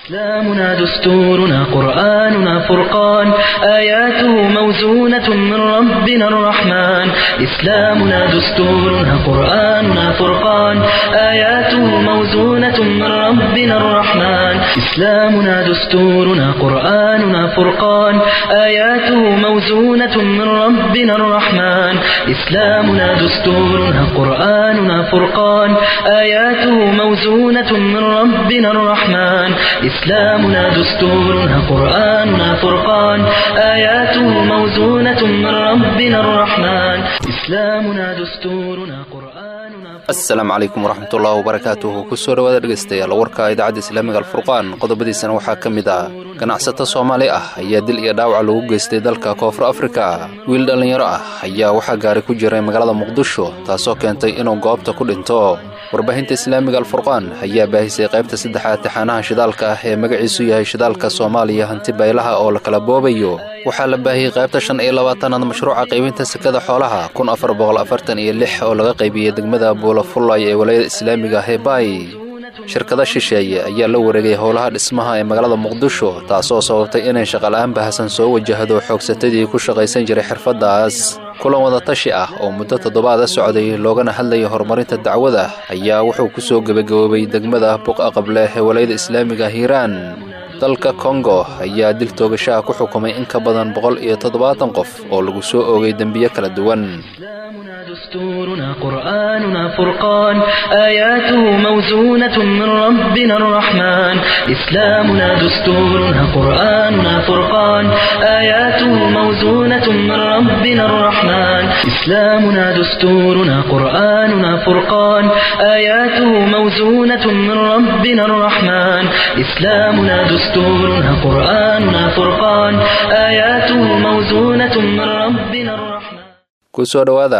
إسلامنا دستورنا قرآننا فرقان آياته موزونة من ربنا الرحمن إسلامنا دستورنا قرآننا فرقان آياته موزونة من ربنا الرحمن إسلامنا دستورنا قرآننا فرقان آياته موزونة من ربنا الرحمن إسلامنا دستورنا قرآننا فرقان آياته موزونة من ربنا الرحمن إسلامنا دستورنا قرآننا فرقان آياته موزونة من ربنا الرحمن إسلامنا دستورنا قرآننا asalaamu calaykum waraxmatullahi wabarakaatuhu kusoo dhawaada dhegaystayaal warka idaacadda islaamiga alfurqaan qodobadiisana waxaa ka mid ah ganacsato soomaali ah ayaa dil iyo dhaawaca lagu geystay dalka koonfur afrika wiil dhallinyaro ah ayaa waxaa gaari ku jiray magaalada muqdisho taasoo keentay inuu goobta ku dhinto warbaahinta islaamiga alfurqaan ayaa baahisay qaybta saddexaad tixaanaha shidaalka ah ee magaciisu yahay shidaalka soomaaliya hanti baylaha oo la kala boobayo waxaa la baahiyey qaybta shan iyo labaatanaad mashruuca qaybinta sekada xoolaha kun afar boqol afartan iyo lix oo laga qaybiyey degmada buulafullay ee walayada islaamiga ah ee baay shirkada shisheeye ayaa la wareegay howlaha dhismaha ee magaalada muqdisho taasoo sababtay inay shaqala'aan bahasan soo wajahdo xoogsatadii ku shaqaysan jiray xirfaddaas kulan wadatashi ah oo muddo toddobaada socday loogana hadlayay horumarinta dacwada ayaa wuxuu ku soo gebagaboobay degmada buqa qable ee walayada islaamiga hiiraan dalka kongo ayaa dil toogashaha ku xukumay in ka badan boqol iyo toddobaatan qof oo lagu soo oogay dembiyo kala duwan إسلامنا دستورنا قرآننا فرقان آياته موزونة من ربنا الرحمن إسلامنا دستورنا قرآننا فرقان آياته موزونة من ربنا الرحمن إسلامنا دستورنا قرآننا فرقان آياته موزونة من ربنا الرحمن إسلامنا دستورنا قرآننا فرقان آياته موزونة من ربنا الرحمن kusoo dhowaada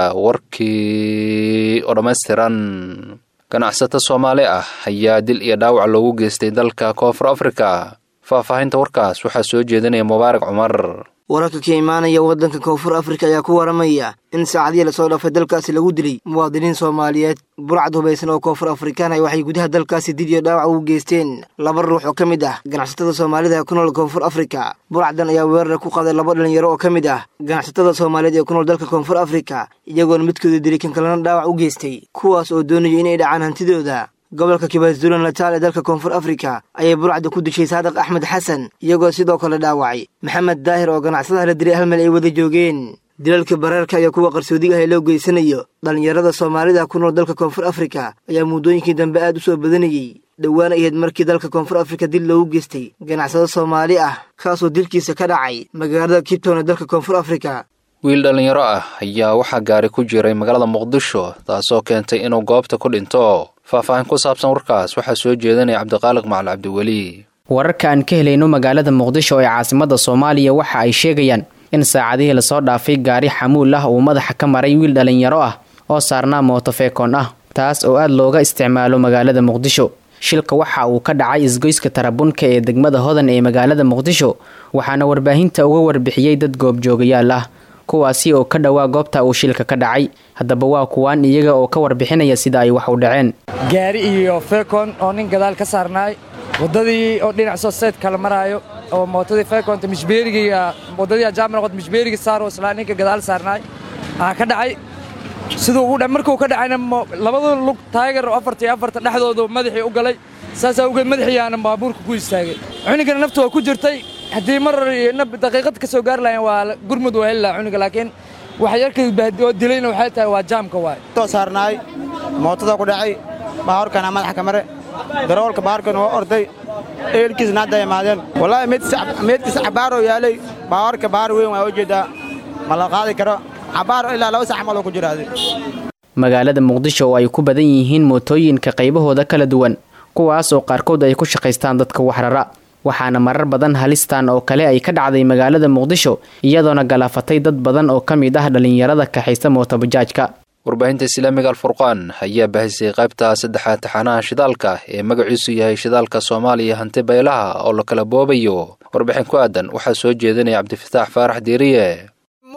warkii oo dhammaystiran ganacsato soomaali ah ayaa dil iyo dhaawac loogu geystay dalka koonfur afrika faahfaahinta warkaas waxaa soo jeedinaya mubaarak cumar wararka ka imaanaya waddanka koonfur afrika ayaa ku waramaya in saacadihii lasoo dhaafay dalkaasi lagu dilay muwaadiniin soomaaliyeed burcad hubaysan oo koonfur afrikaan ah waxay gudaha dalkaasi dil iyo dhaawac ugu geysteen laba ruux oo ka mid ah ganacsatada soomaalida ee ku nool koonfur afrika burcaddan ayaa weerara ku qaaday laba dhalinyaro oo ka mid ah ganacsatada soomaaliyeed ee ku nool dalka koonfur afrika iyagoona midkooda dilay kan kalena dhaawac u geystay kuwaas oo doonaya inay dhacaan hantidooda gobolka kibazulan lataal ee dalka koonfur afrika ayay burcadda ku dishay saadiq axmed xasan iyagoo sidoo kale dhaawacay maxamed daahir oo ganacsadaha la dilay hal meel ay wada joogeen dilalka bareerka iyo kuwa qarsoodiga ah ee loo geysanayo dhallinyarada soomaalida ku nool dalka koonfur afrika ayaa muddooyinkii dambe aad u soo badanayey dhowaan ahayd markii dalka koonfur afrika dil loogu geystay ganacsado soomaali ah kaasoo dilkiisa ka dhacay magaalada kibtown ee dalka koonfur afrika wiil dhallinyaro ah ayaa waxaa gaari ku jiray magaalada muqdisho taasoo keentay inuu goobta ku dhinto faahfaahin ku saabsan warkaas waxaa soo jeedanaya cabdiqaaliq macal cabdiweli wararka aan ka helayno magaalada muqdisho ee caasimada soomaaliya waxa ay sheegayaan in saacadihii lasoo dhaafay gaari xamuul ah uu madaxa ka maray wiil dhallinyaro ah oo saarnaa mootofeekon ah taas oo aad looga isticmaalo magaalada muqdisho shilka waxa uu ka dhacay isgoyska tarabunka ee degmada hodan ee magaalada muqdisho waxaana warbaahinta uga warbixiyey dad goobjoogayaal ah kuwaasi oo ka dhowaa goobta uu shilka ka dhacay haddaba waa kuwaan iyaga oo ka warbixinaya sida ay wax u dhaceen gaari iyo feekon oo nin gadaal ka saarnaay waddadii oo dhinac soo seyd kala maraayo oo mootadii feekonta mishbeerigiiga waddadii ajaamar qod mishbeerigii saaroo islaa ninka gadaal saarnaay aa ka dhacay siduu ugu dha markuu ka dhacayna labada lug taageer oo afarta iyo afarta dhexdoodu madaxii u galay saasaa ugeed madaxiiyaana baabuurka ku istaagay cunigana naftu waa ku jirtay haddii mar daqiiqad ka soo gaari lahayn waa gurmud waa heli laha cuniga laakiin waxyarka oo dilayna waxay tahay waa jaamka waay soo saarnaay mootada ku dhacay baawarkana madaxa ka mare darawalka baarkan waa orday eelkiisna hadda imaadeen wallaahi meedkiisa cabaaroo yaalay baawarka baar weyn waa ujeeddaa ma la qaadi karo cabaar ilaa laba sax maloo ku jiraaday magaalada muqdisho oo ay ku badan yihiin mootooyinka qaybahooda kala duwan kuwaas oo qaarkood ay ku shaqaystaan dadka waxrara waxaana marar badan halistan oo kale ay ka dhacday magaalada muqdisho iyadoona galaafatay dad badan oo ka mid ah dhallinyarada kaxaysta mootobajaajka warbaahinta islaamiga alfurqaan ayaa bahisay qaybta saddexaad taxaanaha shidaalka ee magaciisu yahay shidaalka soomaaliya hanti baylaha oo la kala boobayo warbixin ku aadan waxaa soo jeedinaya cabdifataax faarax diiriye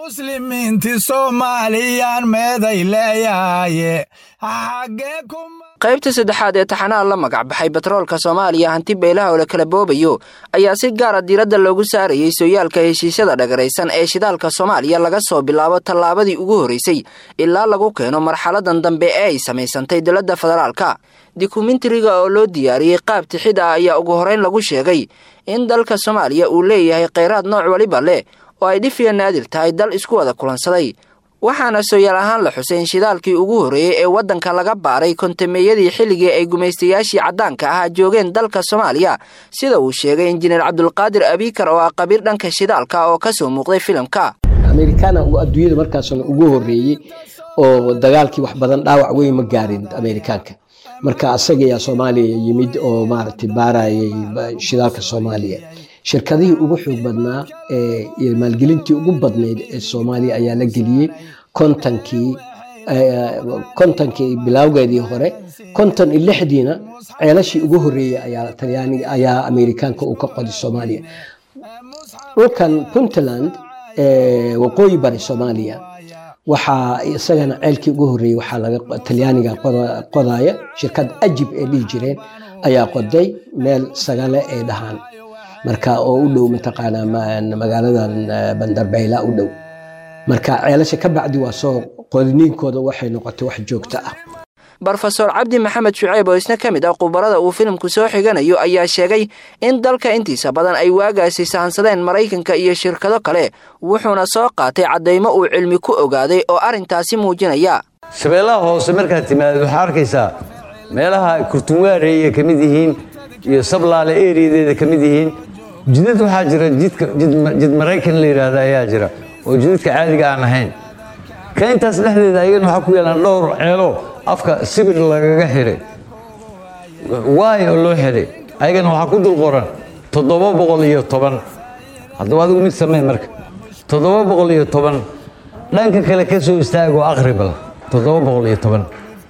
muslimiinti soomaaliyaan meeday leeyahaye xagee kuma qaybta saddexaad ee taxanaha la magac baxay batroolka soomaaliya hanti beelaha oo la kala boobayo ayaa si gaara diiradda loogu saarayey sooyaalka heshiisyada dhagaraysan ee shidaalka soomaaliya laga soo bilaabo tallaabadii ugu horreysay ilaa lagu keeno marxaladan dambe ee ay samaysantay dowladda federaalka dokumentariga oo loo diyaariyey qaab tixid ah ayaa ugu horeyn lagu sheegay in dalka soomaaliya uu leeyahay kheyraad nooc waliba leh oo ay dhifiya naadir tahay dal isku wada kulansaday waxaana sooyaal ahaan la xusay in shidaalkii ugu horreeyey ee waddanka laga baaray kontameeyadii xilligii ay gumaystayaashii caddaanka ahaa joogeen dalka soomaaliya sida uu sheegay injineer cabdulqaadir abiikar oo ah qabiir dhanka shidaalka oo ka soo muuqday filimka amerikaana adduunyada markaasna ugu horreeyey oo dagaalkii wax badan dhaawac weyn ma gaarin amerikaanka marka asaga ayaa soomaaliya yimid oo maaragtay baarayay shidaalka soomaaliya shirkadihii ugu xoog badnaa ee maalgelintii ugu badnayd ee soomaaliya ayaa la geliyey kontonkii kontonkii bilowgeedii hore konton iyo lixdiina ceelashii ugu horreeyey ayaa talyaaniga ayaa amerikaanka uu ka qoday soomaaliya dhulkan puntland waqooyi bari soomaaliya waxaa isagana ceelkii ugu horreeyey waxaa laga talyaaniga qodaya shirkad ajib ee dhihi jireen ayaa qoday meel sagale ay dhahaan marka oo u dhow mataqaanaa magaaladan bandarbeyla u dhow marka ceelasha ka bacdi waa soo qodniinkooda waxay noqotay wax joogto ah brofeor cabdi maxamed shuceyb oo isna ka mid ah khubarada uu filimku soo xiganayo ayaa sheegay in dalka intiisa badan ay waagaasi sahansadeen maraykanka iyo shirkado kale wuxuuna soo qaatay caddaymo uu cilmi ku ogaaday oo arrintaasi muujinaya shabeellaha hoose markaad timaadid waxaa arkaysaa meelaha kurtunwaarey ka mid yihiin iyo sablaale eriyadeeda ka mid yihiin jidad waxaa jira jid maraykan la yidhaahda ayaa jira oo jidadka caadiga aan ahayn ka intaas dhexdeeda ayagana waxaa ku yaalaan dhowr ceelo afka sibir lagaga xidhay waay oo loo xidhay ayagana waxaa ku dul qoran toddoba boqol iyo toban haddaba adigu mid samee marka toddoba boqol iyo toban dhanka kale ka soo istaago aqribal toddoba boqol iyo toban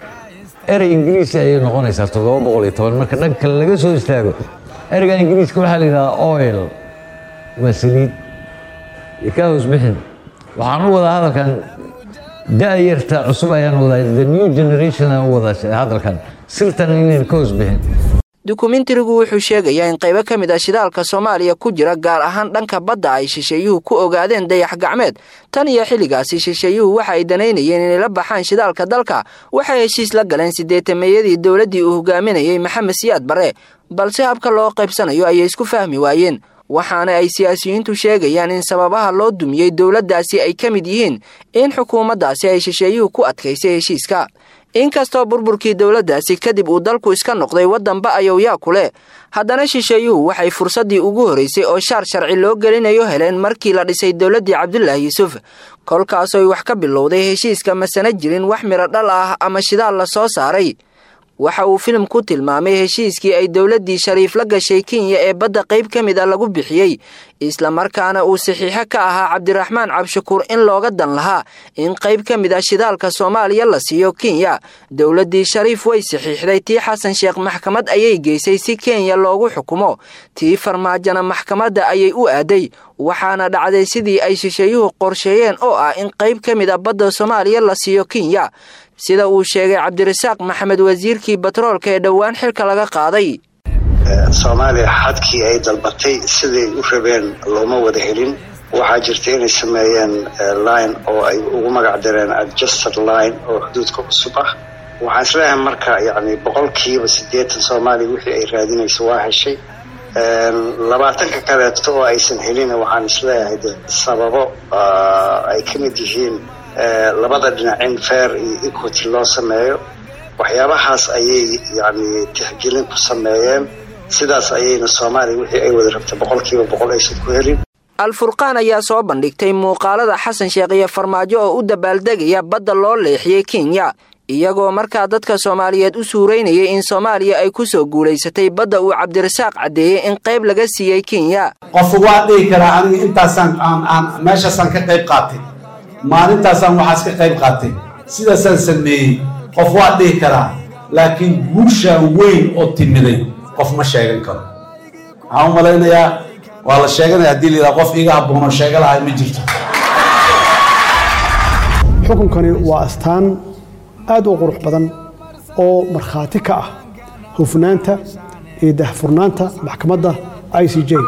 erey ingiriisi ayay noqonaysaa toddoba boqol iyo toban marka dhanka kale laga soo istaago ereyga ingiriiska waxaa la yidhahdaa oil waa saliid iyo kaa hoos bixin waxaan u wadaa hadalkan da'yarta cusub ayaan wadaa the new generation aan u wadaa hadalkan sirtan inayn ka hoos bixin dokumentarigu wuxuu sheegayaa in qaybo ka mid ah shidaalka soomaaliya ku jira gaar ahaan dhanka badda ay shisheeyuhu ku ogaadeen dayax gacmeed tan iyo xilligaasi shisheeyuhu waxa ay danaynayeen inay la baxaan shidaalka dalka waxay heshiis la galeen siddeetameeyadii dowladdii uu hogaaminayey maxamed siyaad barre balse habka loo qaybsanayo ayay isku fahmi waayeen waxaana ay siyaasiyiintu sheegayaan in sababaha loo dumiyey dowladdaasi ay ka mid yihiin in xukuumaddaasi ay shisheeyuhu ku adkaysay heshiiska inkastoo burburkii dowladdaasi kadib uu dalku iska noqday waddanba ayowyaa ku leh haddana shisheeyuhu waxay fursaddii ugu horraysay oo shaar sharci loo gelinayo heleen markii la dhisay dowladdii cabdulaahi yuusuf kolkaasoy wax ka bilowday heshiiska masana jirin wax midho dhal ah ama shidaal la soo saaray waxa uu filim ku tilmaamay heshiiskii ay dowladdii shariif la gashay kenya ee badda qayb ka mid a lagu bixiyey islamarkaana uu saxiixo ka ahaa cabdiraxmaan cabshakuur in looga dan lahaa in qayb ka mid a shidaalka soomaaliya la siiyo kenya dowladdii shariif way saxiixday tii xasan sheekh maxkamad ayay geysay si kenya loogu xukumo tii farmaajona maxkamadda ayay u aaday waxaana dhacday sidii ay shisheeyuhu qorsheeyeen oo ah in qayb ka mid a badda soomaaliya la siiyo kenya sida uu sheegay cabdirasaaq maxamed wasiirkii batroolka ee dhowaan xilka laga qaaday soomaaliya xadkii ay dalbatay siday u rabeen looma wada helin waxaa jirta inay sameeyeen line oo ay ugu magac dareen adjusted line oo xuduudka cusub ah waxaan isleeyahay marka yani boqolkiiba siddeetan soomaaliya wixii ay raadinayso waa heshay labaatanka kaleeto oo aysan helin waxaan isleeyahay de sababo ay ka mid yihiin labada dhinac in fair iyo equity loo sameeyo waxyaabahaas ayay yani tixgelin ku sameeyeen sidaas ayayna soomaaliya wixii ay wada rabtay boqolkiiba boqol aysan ku helin al-furqaan ayaa soo bandhigtay muuqaalada xasan sheekh iyo farmaajo oo u dabaaldegaya badda loo leexiyey kenya iyagoo markaa dadka soomaaliyeed u suuraynayay in soomaaliya ay ku soo guulaysatay badda uu cabdirasaaq caddeeyey in qayb laga siiyey kenya qof waa dhihi karaa aniga intaasaan aan meeshaasaan ka qayb qaatay maalintaasaan waxaas ka qayb qaatay sidaasaan sameeyey qof waa dhihi karaa laakiin guushaa weyn oo timiday qof ma sheegan karo waxaan u malaynayaa waa la sheeganaya haddii layidhaha qof iiga habboonoo sheega lahay ma jirto xukunkani waa astaan aad u qurux badan oo markhaati ka ah hufnaanta iyo dahfurnaanta maxkamadda i c j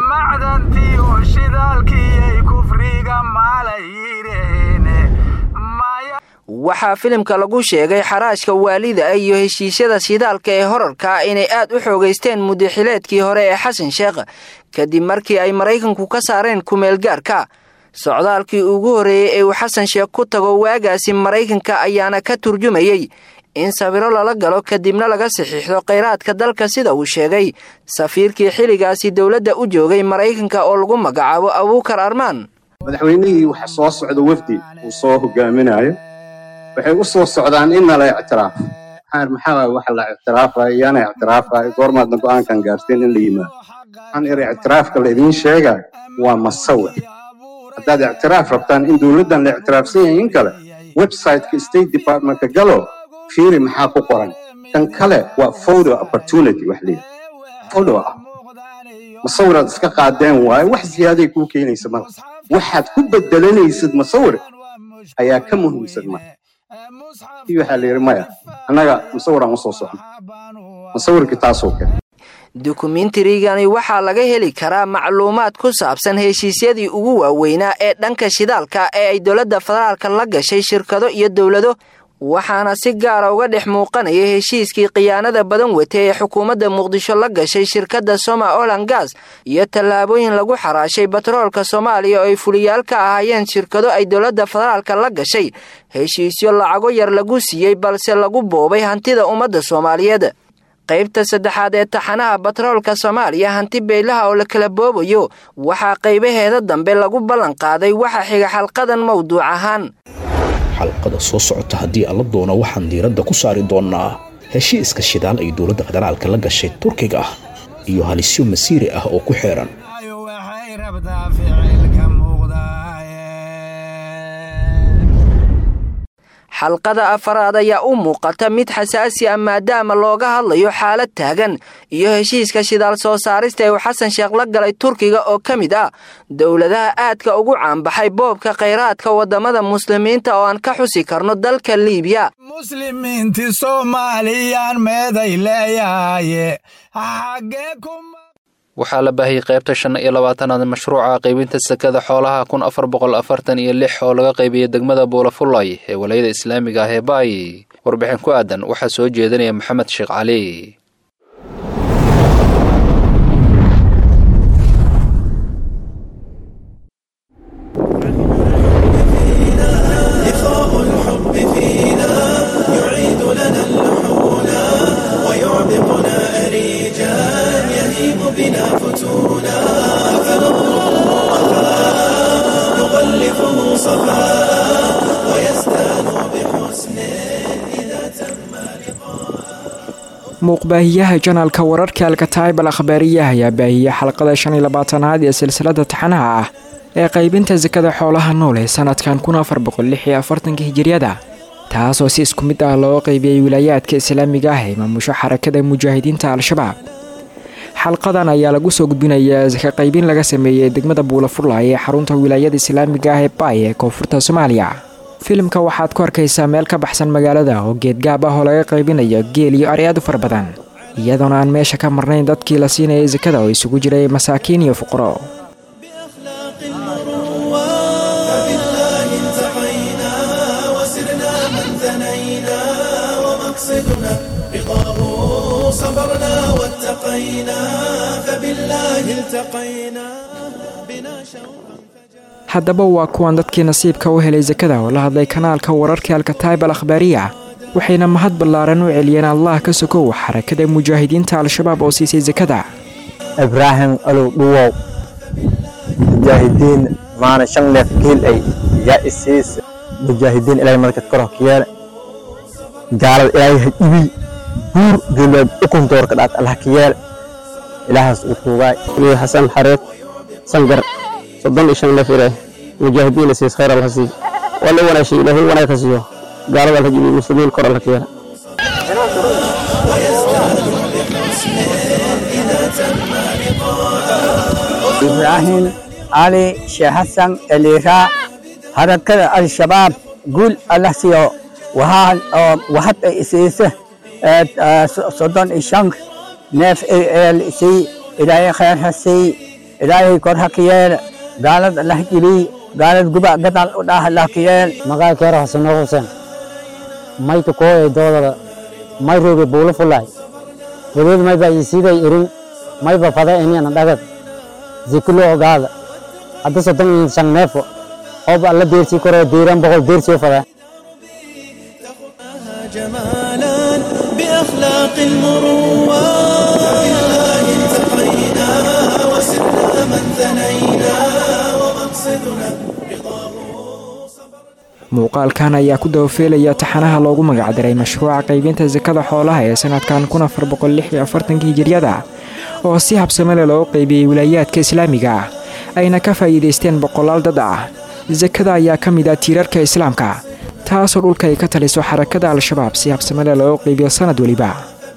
waxaa filimka lagu sheegay xaraashka waalida iyo heshiisyada shidaalka ee horarka inay aad u xoogaysteen mudaxileedkii hore ee xasan sheekh kadib markii ay maraykanku ka saareen kumeelgaarka socdaalkii ugu horreeyey ee uu xasan sheekh ku tago waagaasi maraykanka ayaana ka turjumayey in sawiro lala galo kadibna laga saxiixdo kheyraadka dalka sida uu sheegay safiirkii xilligaasi dowladda u joogay maraykanka oo lagu magacaabo abuukar armaan madaxweynihii waxa soo socda wafdi uu soo hogaaminayo waxay u soo socdaan in nala ictiraaf maxaa waxa la ictiraafaya iyana ictiraafaya goormaadna go'aankan gaarteen in la yimaado waxaan iri ictiraafka la idiin sheega waa masawir haddaad ictiraaf rabtaan in dowladdan la ictiraafsan yahay in kale websiteka state departmentka galo fiiri maxaa ku qoran kan kale waa photo opportunity wax leeyahay photo ah masawiraad iska qaadeen waaye wax ziyaaday kuu keenaysa mala waxaad ku bedelanaysid masawir ayaa ka muhiimsan marka kii waxaa la yidhi maya annaga musawiraan usoo socno musawirkii taasoo kale dukumentarigani waxaa laga heli karaa macluumaad ku saabsan heshiisyadii ugu waaweynaa ee dhanka shidaalka ee ay dowladda federaalka la gashay shirkado iyo dowlado waxaana si gaara uga dhex muuqanaya heshiiskii khiyaanada badan wata ee xukuumadda muqdisho la gashay shirkadda soma olan gas iyo tallaabooyin lagu xaraashay batroolka soomaaliya oo ay fuliyaal ka ahaayeen shirkado ay dowladda federaalka la gashay heshiisyo lacago yar lagu siiyey balse lagu boobay hantida ummadda soomaaliyeed qaybta saddexaad ee taxanaha batroolka soomaaliya hanti beylaha oo la kala boobayo waxaa qaybaheeda dambe lagu ballan qaaday waxa xiga xalqadan mawduuc ahaan xalqada soo socota haddii alla doono waxaan diiradda ku saari doonnaa heshiiska shidaal ay dowladda federaalka la gashay turkiga ah iyo halisyo masiiri ah oo ku xeeran xalqada afaraad ayaa u muuqata mid xasaasi ah maadaama looga hadlayo xaalad taagan iyo heshiiska shidaal soo saarista ee uu xasan sheekh la galay turkiga oo ka mid ah dowladaha aadka ugu caanbaxay boobka khayraadka waddamada muslimiinta oo aan ka xusi karno dalka liibiya muslimiinti soomaaliyaan meeday leeyahaye waxaa la baahiyey qaybta shan iyo labaatanaad mashruuca qaybinta sekada xoolaha kun afar boqol afartan iyo lix oo laga qaybiyey degmada buulafullay ee walayada islaamiga ah ee baay warbixin ku aadan waxaa soo jeedinaya maxamed sheekh cali muuqbaahiyaha janaalka wararka alkataybal akhbaariyaha ayaa baahiyey xalqada shan iyo labaatanaad ee silsilada taxanaha ah ee qaybinta sakada xoolaha nool ee sanadkan kun afar boqol lix iyo afartanka hijiriyada taasoo si isku mid ah loo qaybiyey wilaayaadka islaamiga ah ee maamusho xarakada mujaahidiinta al-shabaab xalqadan ayaa lagu soo gudbinayaa saka qaybin laga sameeyey degmada buulafurlay ee xarunta wilaayada islaamiga ah ee baay ee koonfurta soomaaliya filimka waxaad ku arkaysaa meel ka baxsan magaalada oo geedgaab ah oo laga qaybinayo geel iyo ari aad u fara badan iyadoona aan meesha ka marnayn dadkii la siinayay sakada oo isugu jiray masaakiin iyo fuqaro haddaba waa kuwan dadkii nasiibka u helay sakada oo la hadlay kanaalka wararka alkataib al akhbaariya waxayna mahad ballaaran u celiyeen allah ka sokow xarakada mujaahidiinta al-shabaab oo siisay sakada ibraahim alow dhuwow mujaahidiin maana shan neef geel ay yaa isiis mujaahidiin ilaahay markad kor hokiyeele gaalada ilaahay ha ibi buur geelwaad ukun doorka dhaat allah ka yeele ilaahaas uu tuugaay xasan xareed sangar soddon iyo shan neef ilaah mujaahidiin siis khayr allah sii wala wanaashay ilaahay wanaag ka siiyo gaalada allah jibi muslimiin kor allah ka yeele ibraahim cali sheekh xasan eliiraa harakada al-shabaab guul allah siiyo waxaan oo wahad ay isiisa soddon iyo shan neef eel sii ilaahay khayr ha sii ilaahay kor ha ka yeel gaalad allah geliy gaalad guba gadal u dhaah allah ka yeel maqaa keero hasano huseen mayka kooye doodada may roge buulo fulay wadeed mayba isiiday irin mayba fada iniana dhagad zikulo ogaada hadda soddon iyo shan neefo ooba alla deersii koroo deeran boqol deersii u fada جمالا بأخلاق المروة بالله التقينا وسرنا من ثنينا ومقصدنا muuqaalkan ayaa ku dabafeelaya taxanaha loogu magacdaray mashruuca qaybinta sakada xoolaha ee sanadkan kun afar boqol lix iyo afartanka hijiryada oo si habsamele loo qaybiyey wilaayaadka islaamiga ah ayna ka faa'iidaysteen boqolaal dad ah sakada ayaa ka mid ah tiirarka islaamka taasoo dhulka ay ka taliso xarakada al-shabaab si habsamele loo qaybiyo sanad weliba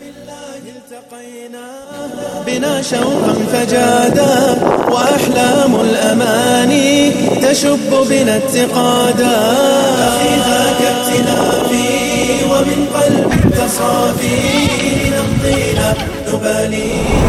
بنا شوقا فجادا وأحلام الأماني تشب بنا اتقادا أخي ذاك ائتلافي ومن قلب تصافي نمضينا نبالي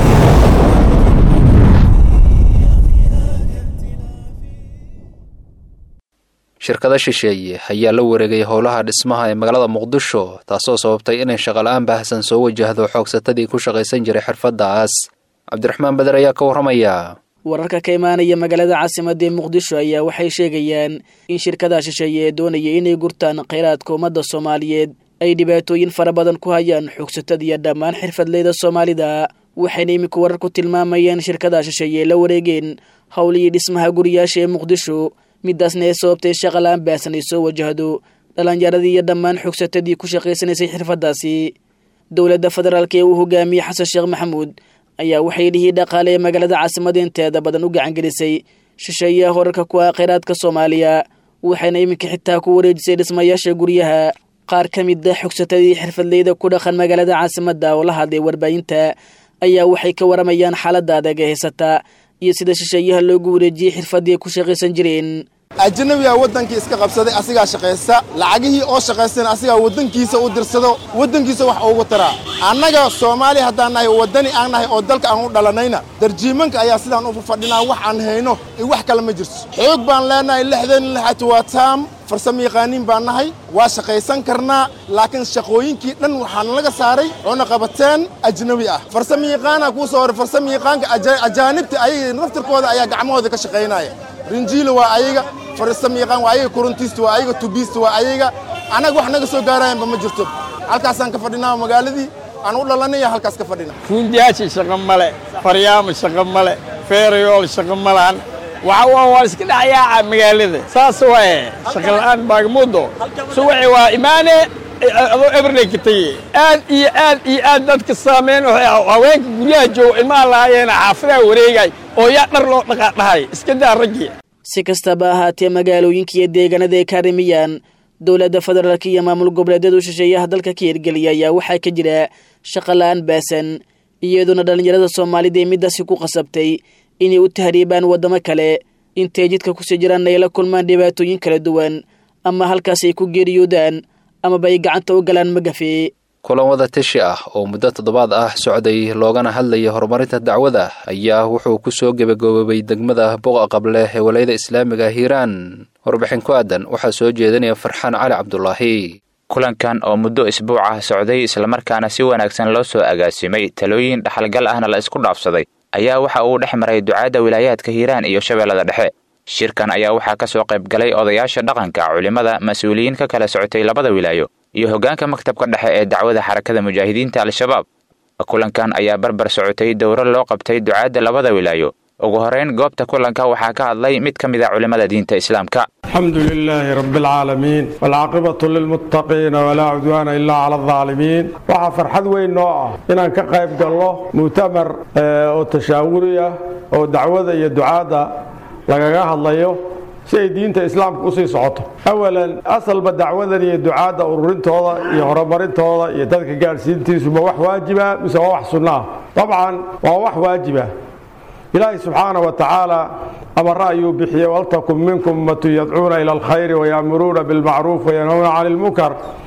shirkado shisheeye ayaa la wareegay howlaha dhismaha ee magaalada muqdisho taasoo sababtay inay shaqala-aan baahsan soo wajahdo xoogsatadii ku shaqaysan jiray xirfadaas cabdiraxmaan beder ayaa ka warramaya wararka ka imaanaya magaalada caasimadda ee muqdisho ayaa waxay sheegayaan in shirkadaha shisheeye ee doonaya inay gurtaan khayraadka ummadda soomaaliyeed ay dhibaatooyin fara badan ku hayaan xoogsatada iyo dhammaan xirfadleyda soomaalida waxayna iminku warar ku tilmaamayeen shirkadaha shisheeye ee la wareegeen howlihii dhismaha guriyaasha ee muqdisho midaasna ee sababtay shaqala-aan baahsan ay soo wajahdo dhalinyaradii iyo dhammaan xogsatadii ku shaqaysanaysay xirfadaasi dowladda federaalk ee uu hogaamiyey xasan sheekh maxamuud ayaa waxay dhihii dhaqaale ee magaalada caasimada inteeda badan u gacangelisay shisheeyaha horarka ku ah kheyraadka soomaaliya waxayna iminka xitaa ku wareejisay dhismayaasha guryaha qaar ka mid a xogsatadii xirfadleyda ku dhaqan magaalada caasimadda oo la hadlay warbaahinta ayaa waxay ka waramayaan xaaladda adag ee haysata iyo sida shisheeyaha loogu wareejiyey xirfadii ay ku shaqaysan jireen ajanabiga waddankii iska qabsaday asigaa shaqaysta lacagihii oo shaqaystana asigaa waddankiisa u dirsado waddankiisa wax ugu taraa annaga soomaali haddaan nahay waddani aan nahay oo dalka aan u dhalanayna darjiimanka ayaa sidaan u fadhinaa wax aan hayno iyo wax kale ma jirto xoog baan leenahay lixdan lixatu waa taam farsamo yaqaaniin baan nahay waa shaqaysan karnaa laakiin shaqooyinkii dhan waxaa nalaga saaray cuna qabateen ajnabi ah farsamo yaqaanaa kuu soo horay farsamo yaqaanka ajaanibta ayaga naftirkooda ayaa gacmahooda ka shaqaynaya rinjiila waa ayaga farsamo yaqaan waa ayaga korontiista waa ayaga tubiista waa ayaga annaga wax naga soo gaarayanba ma jirto halkaasaan ka fadhinaa magaaladii aan u dhalanaya halkaas ka fadhina fuundiyaashi shaqo male faryaamo shaqo male feerayool shaqo malaan waxa waa waa iska dhacayaaca magaalada saas waaye shaqo la'aan baagamudo subaxi waa imaane adoo everday ka tegi aad iyo aad iyo aad dadka saameyn haweenka guryaha jooga ilmaha lahaayeena xaafadaha wareegay oo yaa dhar loo dhaqaadhahay iska daa raggii si kastaba ahaatee magaalooyinka iyo deegaanada ay ka harimiyaan dowladda federaalk iyo maamul goboleedyadu shisheeyaha dalka ka hirgeliya ayaa waxaa ka jira shaqola'aan baasan iyadoona dhallinyarada soomaalida ee midaasi ku qasabtay inay u tahriibaan waddamo kale intay jidka kusii jiraan ay la kulmaan dhibaatooyin kala duwan ama halkaas ay ku geeriyoodaan amaba ay gacanta u galaan magafe kulan wada tashi ah oo muddo toddobaad ah socday loogana hadlayay horumarinta dacwada ayaa wuxuu ku soo gebagaboobay degmada boqa qable ee walayada islaamiga hiiraan warbixin ku aadan waxaa soo jeedinaya farxaan cali cabdulaahi kulankan oo muddo isbuuc ah socday islamarkaana si wanaagsan loo soo agaasimay talooyin dhaxalgal ahna la isku dhaafsaday ayaa waxa uu dhex maray ducaadda wilaayaadka hiiraan iyo shabeellada dhexe shirkan ayaa waxaa ka soo qayb galay odayaasha dhaqanka culimmada mas-uuliyiin ka kala socotay labada wilaayo iyo hoggaanka maktabka dhexe ee dacwada xarakada mujaahidiinta al-shabaab kulankan ayaa barbar socotay dowro loo qabtay ducaadda labada wilaayo ugu horeyn goobta kulanka waxaa ka hadlay mid ka mid a culimmada diinta islaamka الحمد لله رب العالمين والعاقبة للمتقين ولا عدوان إلا على الظالمين waxaa farxad weyn noo ah inaan ka qayb galno mu'tamar oo tashaawuriya oo dacwada iyo ducaadda lagaga hadlayo si ay diinta islaamka usii socoto awalan asalba dacwadan iyo ducaadda ururintooda iyo horumarintooda iyo dadka gaadhsiintiisu ma wax waajiba mise waa wax sunna ah dabcan waa wax waajiba ilaahay subxaana wa tacaala amara ayuu bixiyey waltakun minkum ummatun yadcuuna ila alkhayri wayaamuruuna bilmacruuf wayanhawna cani lmunkar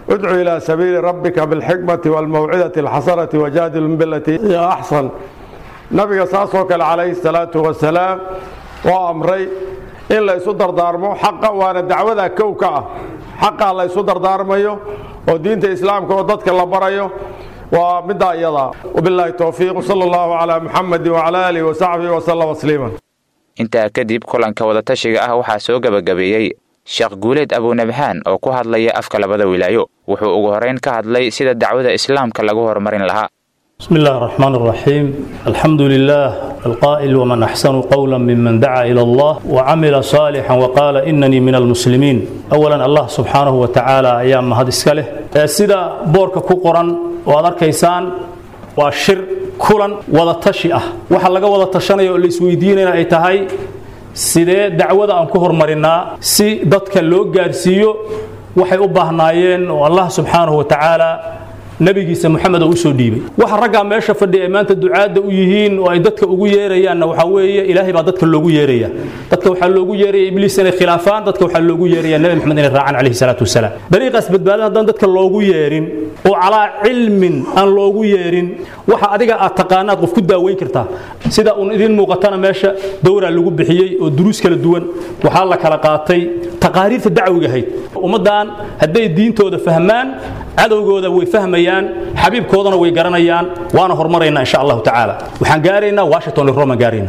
udcu ilaa sabiili rabbika bilxikmati waalmawcidati alxasanati wajaadilhum bilatii hiya axsan nabiga saasoo kale calayhi salaatu wasalaam oo amray in la isu dardaarmo xaqa waana dacwada kow ka ah xaqaa la isu dardaarmayo oo diinta islaamka oo dadka la barayo waa middaa iyadaa wabilaahi towfiiq sala allahu calaa muxamedi wacala aalihi wasaxbihi wasallam tasliiman intaa kadib kulanka wadatashiga ah waxaa soo gebagabeeyey sheekh guuleed abunabhaan oo ku hadlaya afka labada wilaayo wuxuu ugu horeyn ka hadlay sida dacwada islaamka lagu horumarin lahaa بسم الله الرحمن الرحيم الحمد لله القائل ومن أحسن قولا ممن دعا إلى الله وعمل صالحا وقال إنني من المسلمين أولا الله سبحانه وتعالى أيام هذا إسكاله سيدا بورك كقرا وأدر كيسان وشر كلا وذا تشيئة وحا لغا وذا تشانيو اللي سويدينينا أي تهي sidee dacwada aan ku horumarinaa si dadka loo gaarsiiyo waxay u baahnaayeen oo allah subxaanahu wa tacaala nabigiisa moxamed oo u soo dhiibay waxa raggaa meesha fadhiya ay maanta ducaadda u yihiin oo ay dadka ugu yeerayaanna waxaa weeye ilaahay baa dadka loogu yeeraya dadka waxaa loogu yeeraya ibliis inay khilaafaan dadka waxaa loogu yeeraya nebi moxamed inay raacaan calayhi salaatu wasalaam dariiqaas badbaadin haddaan dadka loogu yeerin oo calaa cilmin aan loogu yeerin waxa adiga aad taqaanaad qof ku daaweyn kartaa sida uun idiin muuqatana meesha dowraa lagu bixiyey oo duruus kala duwan waxaa la kala qaatay taqaariirta dacwiga ahayd ummaddan hadday diintooda fahmaan cadowgooda way fahmayaan xabiibkoodana way garanayaan waana horumaraynaa insha allahu tacaala waxaan gaaraynaa washington roman gaaraynaa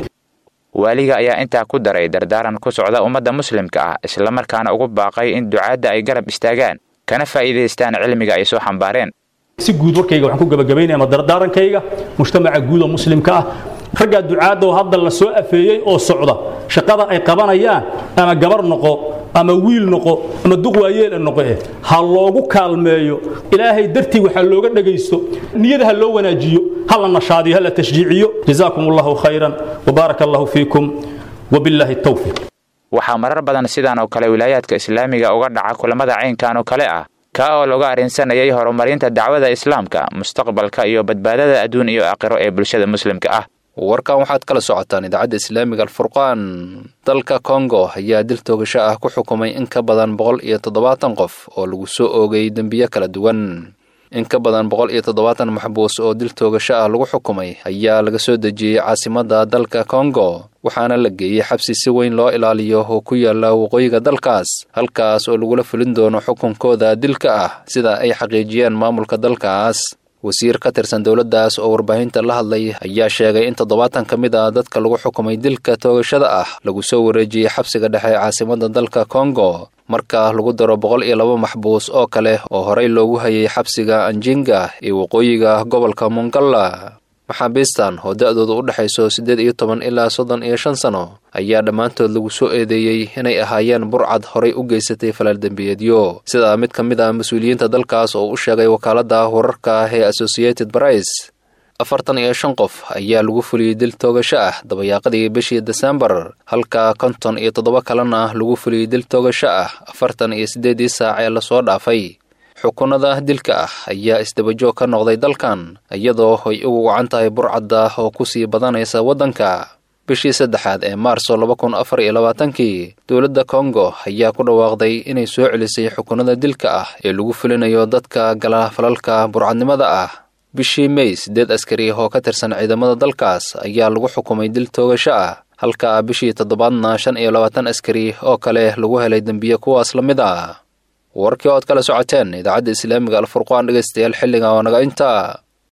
waaliga ayaa intaa ku daray dardaaran ku socda ummadda muslimka ah islamarkaana ugu baaqay in ducaadda ay garab istaagaan kana faa'iidaystaan cilmiga ay soo xambaareen si guud warkayga waxaan ku gabagabaynaya ama dardaarankayga mujtamaca guud oo muslimka ah raggaa ducaadda oo hadda la soo afeeyey oo socda shaqada ay qabanayaan ama gabar noqo ama wiil noqo ama duq waayeela noqo eh ha loogu kaalmeeyo ilaahay dartii waxaa looga dhagaysto niyada ha loo wanaajiyo ha la nashaadiyo ha la tashjiiciyo jazaakum allahu khayran wabaaraka allahu fiikum wabilaahi towfiiq waxaa marar badan sidan oo kale wilaayaadka islaamiga uga dhaca kulamada caynkan oo kale ah kaa oo laga arrinsanayay horumarinta dacwada islaamka mustaqbalka iyo badbaadada adduun iyo aakhiro ee bulshada muslimka ah warkan waxaad kala socotaan idaacadda islaamiga alfurqaan dalka kongo ayaa dil toogasho ah ku xukumay in ka badan boqol iyo toddobaatan qof oo lagu soo oogay dembiyo kala duwan in ka badan boqol iyo toddobaatan maxbuus oo dil toogasho ah lagu xukumay ayaa laga soo dejiyey caasimadda dalka kongo waxaana la geeyey xabsi si weyn loo ilaaliyo oo ku yaala waqooyiga dalkaas halkaas oo lagula fulin doono xukunkooda dilka ah sida ay xaqiijiyeen maamulka dalkaas wasiir ka tirsan dowladdaas oo warbaahinta la hadlay ayaa sheegay in toddobaatan ka mid ah dadka lagu xukumay dilka toogashada ah lagu soo wareejiyey xabsiga dhexe caasimadda dalka kongo marka lagu daro boqol iyo laba maxbuus oo kale oo horey loogu hayay xabsiga anjinga ee waqooyiga gobolka mongalla maxaabiistan oo da'dooda u dhexayso siddeed iyo toban ilaa soddon iyo shan sano ayaa dhammaantood lagu soo eedeeyey inay ahaayeen burcad horay u geysatay falaal dembiyeedyo sida mid ka mid ah mas-uuliyiinta dalkaas oo u sheegay wakaaladda wararka ah ee associated brice afartan iyo shan qof ayaa lagu fuliyey dil toogasho ah dabayaaqadii bishii desembar halka konton iyo toddoba kalena lagu fuliyey dil toogasho ah afartan iyo siddeedii saac ee lasoo dhaafay xukunada dilka ah ayaa isdabajoog ka noqday dalkan iyadoo ay ugu wacan tahay burcadda oo ku sii badanaysa waddanka bishii saddexaad ee maarso laba kun afar iyo labaatankii dowladda kongo ayaa ku dhawaaqday inay soo celisay xukunada dilka ah ee lagu fulinayo dadka gala falalka burcadnimada ah bishii mey siddeed askari oo ka tirsan ciidamada dalkaas ayaa lagu xukumay dil toogasho ah halka bishii toddobaadna shan iyo labaatan askari oo kale lagu helay dembiye kuwaas la mid ah warkii ood kala socoteen idaacadda islaamiga alfurqaan dhegaystayaal xilliga oo naga intaa